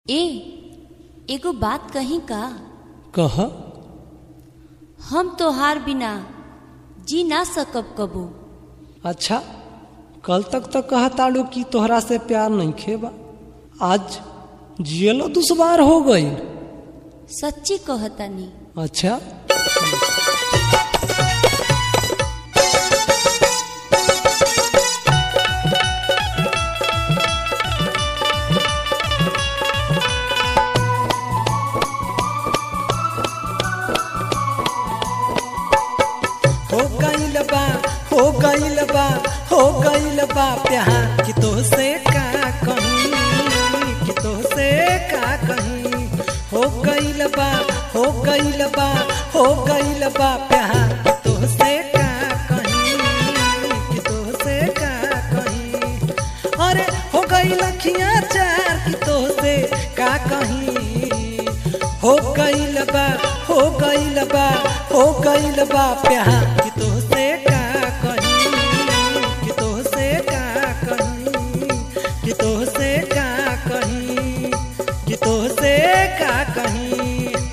ए एगो बात कही का कह हम तोहार बिना जी ना सकब कबो अच्छा कल तक तो कहताड़ू कि तोहरा से प्यार नहीं खेबा आज जियलो दुश्वार हो गई सच्ची कहतानी अच्छा हो गईल बा हो गईल बा हो गईल बा प्यार कि तो से का कहीं कि तो से का कहीं हो गईल बा हो गईल बा हो गईल बा प्यार कि तो से का कहीं कि तो से का कहीं अरे हो गई लखियां चार कि तो से का कहीं हो गईल बा हो गईल बा हो गईल बा प्यार कि तो से का कहीं कि तो से का कहीं कि तो से का कहीं कि तो से का कहीं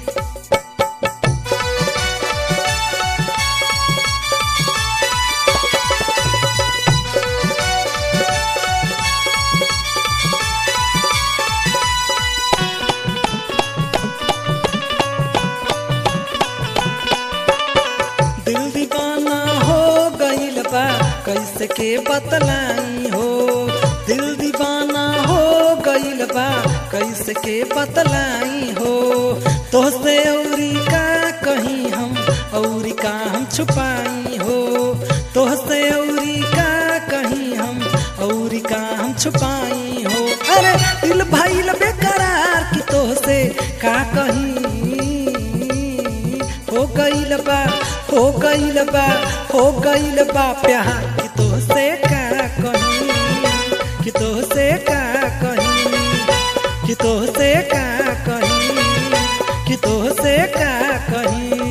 दिल दीवाना हो गईल बा कैसे के बतलाई हो दिल दीवाना हो गईल बा कैसे के बतलाई हो तो से औरी का कहीं हम औरी का हम छुपाई हो तो से औरी का कहीं हम औरी का हम छुपाई हो अरे दिल भइल बेकरार की तो से का कहीं हो गईल बा हो गईल बा हो गईल बा प्यार कि तो से का कहीं कि तो से का कहीं कि तो से का कहीं कि तो से का कहीं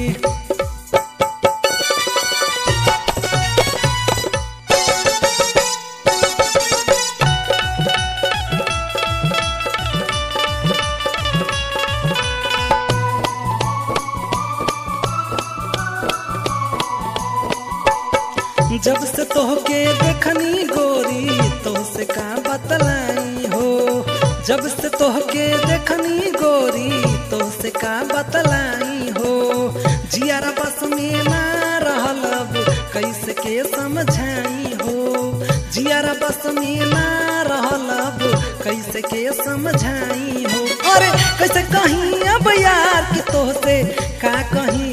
जब से तोहके देखनी गोरी तो से का बतलाई हो जब से तोहके देखनी गोरी तो से का बतलाई हो जियारा बस में ना रहल अब कैसे के समझाई हो जियारा बस में ना रहल अब कैसे के समझाई हो अरे कैसे कहीं अब यार कि तो से का कहीं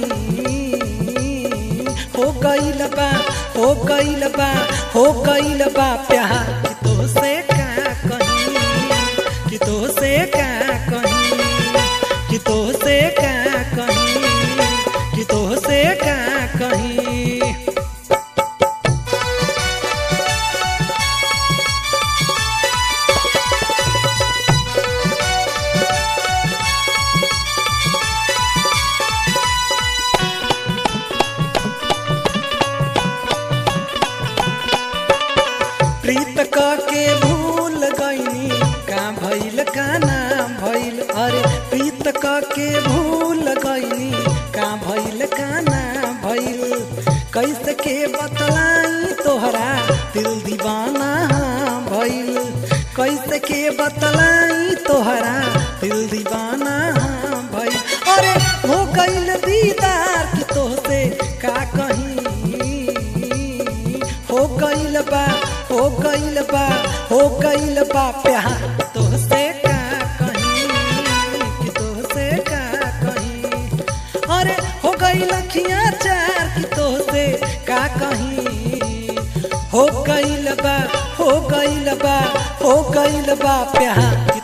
हो गईल बा हो गईल बा हो गईल बा प्यार कि तो से का कहीं कि तो से का कहीं कि तो से का कहीं कि तो से का कहीं प्रीत क के भूल गईनी का भइल का नाम भइल अरे प्रीत क के भूल गईनी का भइल का नाम भइल कैसे के बतलाई तोहरा दिल दीवाना हाँ भइल कैसे के बतलाई तोहरा दिल दीवाना हाँ भइल अरे हो गईल दीदार कि तोहसे का कहीं हो गईल बा हो गईल बा हो गईल बा प्यार तोहसे का कहीं कि तोहसे का कहीं अरे हो गई लखियां चार कि तोहसे का कहीं हो गईल बा हो गईल बा हो गईल बा प्यार कि